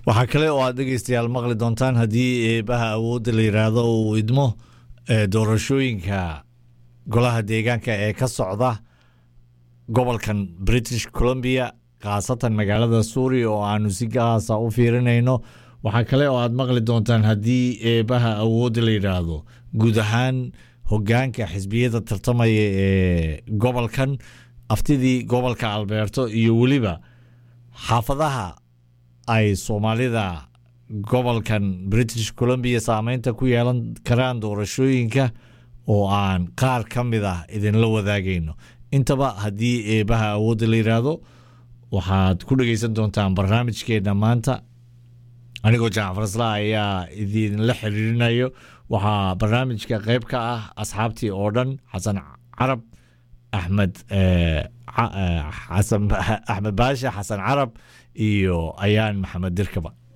waxaa kale oo aad dhegeystayaal maqli doontaan haddii eebaha awoodda la yidhaahdo uu idmo doorashooyinka golaha deegaanka ee ka socda gobolkan british columbia khaasatan magaalada suuriya oo aanu si gaasa u fiirinayno waxaa kale oo aad maqli doontaan haddii eebaha awoodda la yidhaahdo guud ahaan hogaanka xisbiyada tartamaya ee gobolkan aftidii gobolka albeerto iyo weliba xaafadaha ay soomaalida gobolkan british columbia saameynta ku yeelan karaan doorashooyinka oo aan qaar ka mid ah idinla wadaagayno intaba haddii eebaha awoodda la yidhaahdo waxaad ku dhegeysan doontaan barnaamijkeena maanta anigoo jacfar isla ayaa idinla xiriirinayo waxaa barnaamijka qeyb ka ah asxaabtii oo dhan xasan carab axmed axmed baashe xasan carab iyo ayaan maxamed dirkaba